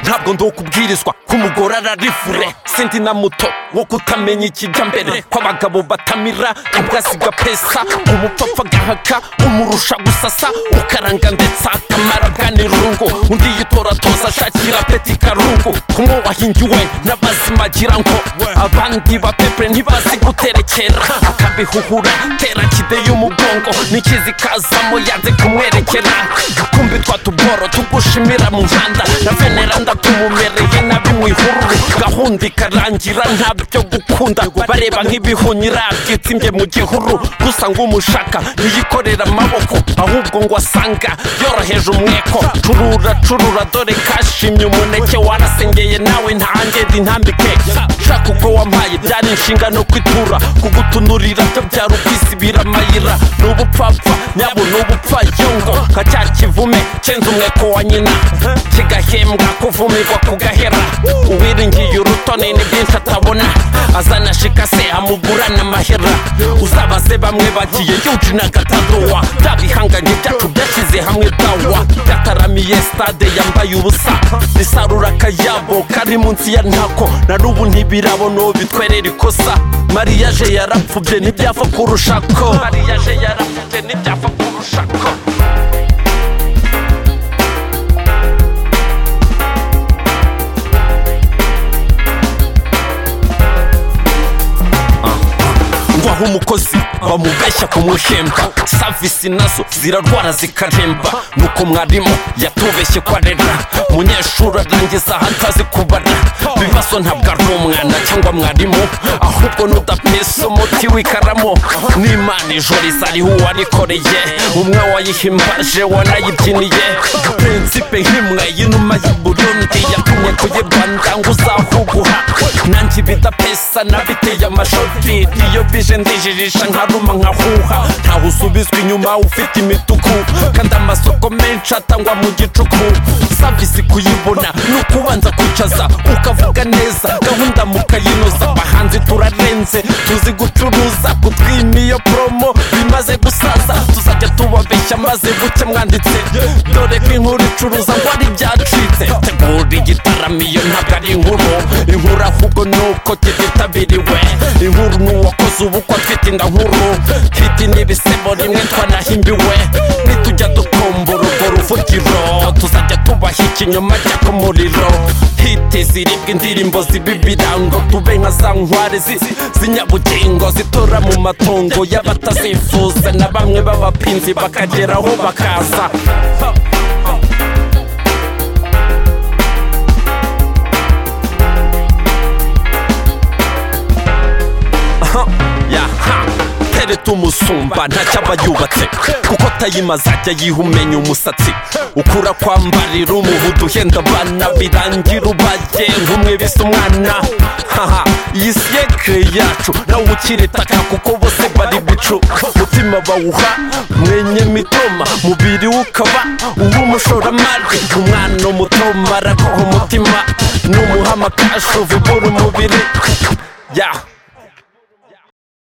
ntabwo ndi ukubwirizwa ko umugore ararifure sindi na muto wo kutamenya ikijya mbere kw'abagabo batamira ubwasiga pesa umupfapfa agahaka umurusha gusasa ukaranga ndetse akamara ganirungu undi yitoratoza ashakira peti karungu kumwe wahingiwe n'abazima agira ngo abandi bapepere ntibazi guterekera akabihuhura tera kide y'umugongo n'ikizi kazamo yanze kumwerekera kumbi twatuboro tugushimira mu muhanda na venera ndatumumereye nabi mu ihururu gahunda ikarangira ntabyo gukunda bareba nk'ibihunyira byitsimbye mu gihuru gusa ngo umushaka ntiyikorera amaboko ahubwo ngo asanga yoroheje umweko curura curura dore kashimye umuneke warasengeye nawe ntangende intambike shaka uko wampaye byari inshingano kwitura kugutunurira byo byari ukwisibira amayira ni ubupfapfa nyabo ni ubupfayongo nka cya kivume cyenze umweko wa nyina kigahembwa kuvumirwa kugahera uwiringiye urutone ni byinshi atabona azana shikase amugurana amahera uzabaze bamwe bagiye yuji na gatadowa bya bihanganye byacu byashyize hamwe dawa yataramiye stade yambaye ubusa risarura akayabo kari munsi ya ntako na n'ubu ntibirabona uwo bitwerera ikosa mariyaje yarapfubye ntibyapfa kurusha ko mariyaje yarapfubye ntibyapfa kurusha ko aho umukozi bamubeshya kumuhemba savisi nazo zirarwara zikaremba nuko mwarimu yatubeshye ko arera munyeshuri arangiza aho atazi kubara bibazo ntabwo ari umwana cyangwa mwarimu ahubwo n'udapesa umuti w'ikaramu n'imana ijoro izariho uwarikoreye umwe wayihimbaje wanayibyiniye prinsipe nk'imwe y'inuma y'i burundi yatumye kuyi rwanda ngo uzahuguha nanjye ibidapesa nabiteye amashoti iyo bije ndijijisha nkaruma nkahuha ntawe usubizwa inyuma ufite imituku kandi amasoko menshi atangwa mu gicuku savisi kuyibona ni ukubanza kwicaza ukavuga neza gahunda mukayinoza abahanzi turarenze tuzi gucuruza kutwima iyo promo bimaze gusaza tuzajya tubabeshya maze buke mwanditse dore ko inkuru icuruza ngo ari ibyacitse tegura igitaramo iyo ntabwo ari inkuru inkuru ahubwo ni uko kititabiriwe inkuru ni uwakoze ubukwe afite inda nkuru hiti n'ibisebo rimwe twanahimbiwe nitujya dukumbura urwo ruvugiro tuzajya tubaha ikinyoma cy'ako muriro hiti ziribwa indirimbo ziba ibirango tube nka za nkware zi- z'inyabugingo zitora mu matungo y'abatazifuza na bamwe b'abapinzi bakageraho bakaza yaha tereta umusumba ntacyo aba yubatse kuko atayimaze ajya yihumenya umusatsi ukura kwambarira umuhudu uhenda abana birangira ubaye nk'umwe bisa umwana haha iyi siyekire yacu nawe ukiritaka kuko bose bari bicu umutima bawuha mwenye mitoma mubiri we ukaba uw'umushoramari umwana umutoma araguha umutima n'umuhama kashu vubura umubiri ya